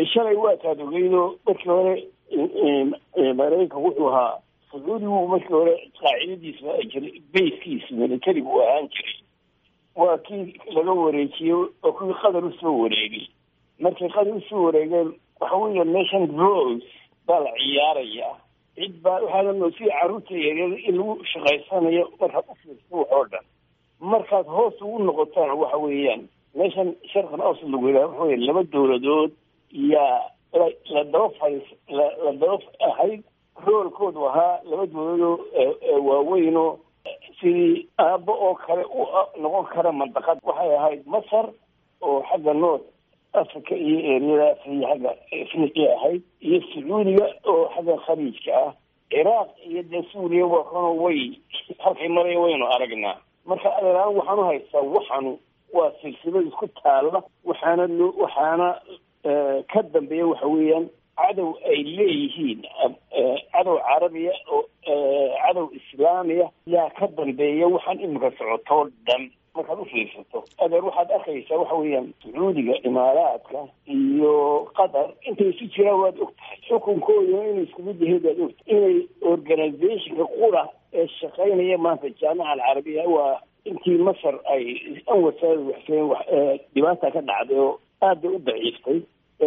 shalay waa taad ogeydo markii hore maraykanka wuxuu ahaa sacuudigu markii hore qaacidadiisa ay jiray bayskiisa militarigu u ahaan jiray waa kii laga wareejiyey oo kuwii qatar usoo wareegay markay qatar usoo wareegeen waxa weya nation rose baa la ciyaarayaa cid baa waxaana sida carruurta yaryar in lagu shaqaysanayo markaad u fiirsa wax oo dhan markaad hoos ugu noqotaan waxa weeyaan meeshan sharqan awsad lagu yidhaha waxa weya laba dowladood yaa la la daba fadhiis la la daba ahayd roolkoodu ahaa laba dowladoo waaweynoo sidii aabbo oo kale u noqon kara mandaqad waxay ahayd masar oo xagga north africa iyo eriyadaas iyo xagga afriqiya ahayd iyo sacuudiga oo xagga khaliijka ah ciraaq iyo dee suuriya wakano way halkay maraya waynu aragnaa marka adeeraan waxaan u haystaa waxanu waa silsilad isku taalla waxaana loo waxaana ka dambeeya waxa weeyaan cadow ay leeyihiin cadow carabiya oo cadow islaamiya yaa ka dambeeya waxaan imika socotoo dhan markaad u fiirsato adeer waxaad arkaysaa waxa weeyaan sacuudiga imaaraadka iyo qatar intay isu jiraan waad og tahay xukunkooduna inay isku mid yahay baad ogtahay inay organizationka qura ee shaqaynaya maanta jaamica alcarabiya waa intii masar ay anwasaada waxseen dhibaata ka dhacday oo aad bay u daciiftay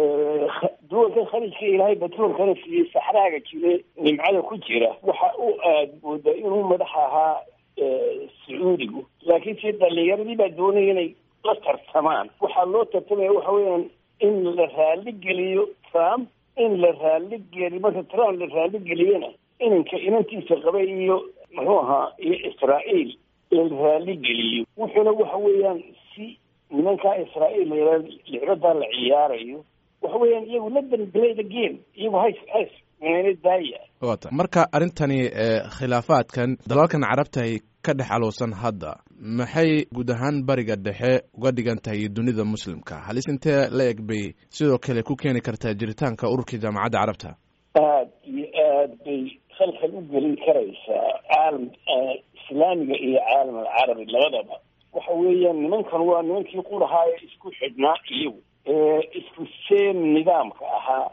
duwalkan khaliijka ilaahay batroolkana siiyey saxraaga jire nimcada ku jira waxa uu aad moodaa inuu madax ahaa sacuudigu laakiin si dhalinyaradii baa doonaya inay la tartamaan waxaa loo tartamaya waxa weeyaan in la raali geliyo trump in la raali geliyo marka trump la raali geliyana inanka inantiisa qabay iyo muxuu ahaa iyo israa'iil la raali geliyo wuxuuna waxa weeyaan si nimankaa israa'iil la licbadaa la ciyaarayo waxa weeyaan iyagu la play the game iyagu hays hays meena daaya wata marka arrintani khilaafaadkan dalalkan carabta ay ka dhex alowsan hadda maxay guud ahaan bariga dhexe uga dhigan tahay dunida muslimka halis intee la eg bay sidoo kale ku keeni kartaa jiritaanka ururkii jaamacadda carabta aad iyo aad bay khalkhal u gelin karaysaa caalam islaamiga iyo caalam alcarabi labadaba waxa weeyaan nimankan waa nimankii qurahaa ee isku xidhnaa iyagu isku seen nidaamka ahaa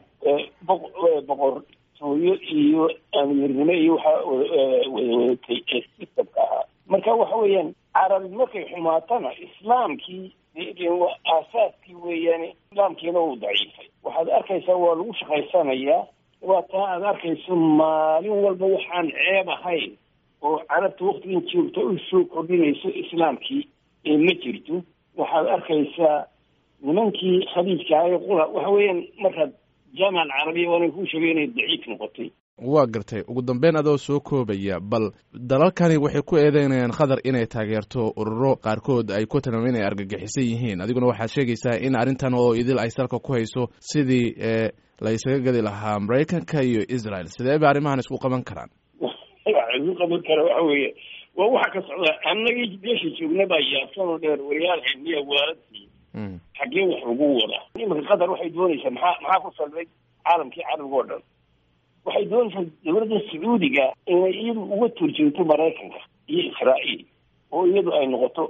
boqortooyo iyo amiirnimo iyo waxaa wadawadatay ee sistamka ahaa marka waxa weeyaan carabi markay xumaatana islaamkii aasaaskii weeyaane islaamkiina uu daciifay waxaad arkaysaa waa lagu shaqaysanayaa waa taa aad arkayso maalin walba waxaan ceeb ahayn oo carabta waktigan joogta u soo kordhinayso islaamkii ma jirto waxaad arkaysaa nimankii khaliijka ahay qura waxa weeyaan markaad jaamica alcarabiya waana kuu sheegay inay daciif noqotay waa gartay ugu dambeyn adoo soo koobaya bal dalalkani waxay ku eedeynayaan qatar inay taageerto ururo qaarkood ay ku tilmaameen inay argagixisan yihiin adiguna waxaad sheegaysaa in arrintan oo idil ay salka ku hayso sidii la isaga gadi lahaa maraykanka iyo israel sidee bay arrimahan isku qaban karaan isku qaban kara waxa weeye waa waxa ka socda annagii meesha joogna baa yaabsanoo dheer wariyaal xilmiya waaladii xaggee wax ugu wada iminka qatar waxay doonaysaa maxaa maxaa ku salbay caalamkii carabiga oo dhan waxay doonaysaa dowladda sacuudiga inay iyadu uga turjoogto maraykanka iyo israa'iil oo iyadu ay noqoto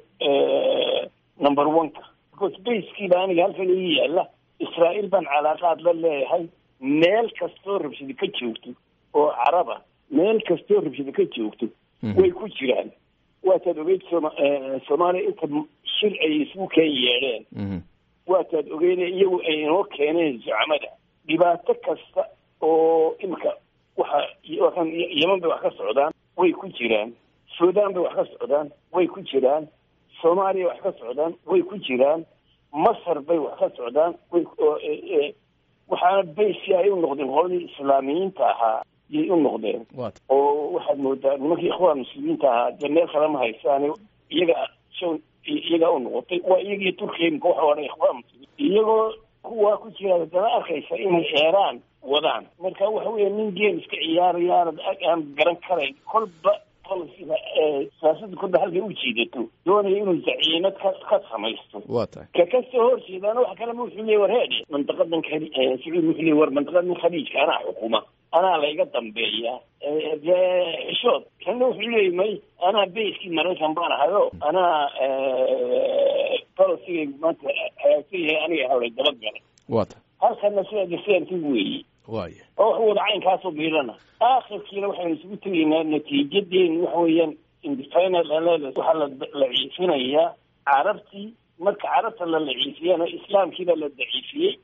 number one-ka because baskiiba aniga halkan ii yaalla israa'iil baan calaaqaad la leeyahay meel kastoo rabshada ka joogto oo caraba meel kastoo rabshada ka joogto way ku jiraan waataad ogeyd soma soomaaliya inta shir ay isugu keen yeedheen waataad ogeyne iyagu ay inoo keeneen zucamada dhibaato kasta oo imika waxa yeman bay wax ka socdaan way ku jiraan suudaan bay wax ka socdaan way ku jiraan soomaaliya wax ka socdaan way ku jiraan masar bay wax ka socdaan way waxaana baysi ay u noqdeen qoladii islaamiyiinta ahaa yay u noqdeen oo waxaad moodaa nimankii ikhwaan muslimiinta ahaa dee meel kale ma haysaan iyaga iyagaa u noqotay waa iyagii turkiya imika waxa odhan ikhwaan muslimiin iyagoo kuwaa ku jira haddana arkaysa inay eeraan wadaan marka waxa weya nin game iska ciyaaraya aanad aan garan karayn kolba policyga siyaasada kolba halkay u jiidato doonaya inuu zaciimad ka ka samaysto waa tahay ka kasoo horjeedaana waxa kalema wuxuu leeyay war heedhe mandaqadan sacuud wuxuu leeyay war mandaqadan khaliijka anaa xukuma anaa layga dambeeya dee xishood kanna wuxuu leeyay may anaa bayskii maraykan baan ahayo anaa policyga maanta hagaagsan yahay aniga hawlay dabagalay waa tahay halkana sida gaseerki weeye waaya oo wax wada caynkaasoo biirana aakhirkiina waxaynu isugu tegaynaa natiijadeenu waxa weeyaan independent analysis waxaa la la ciifinayaa carabtii marka carabta la laciifiyana islaamkiibaa la daciifiyey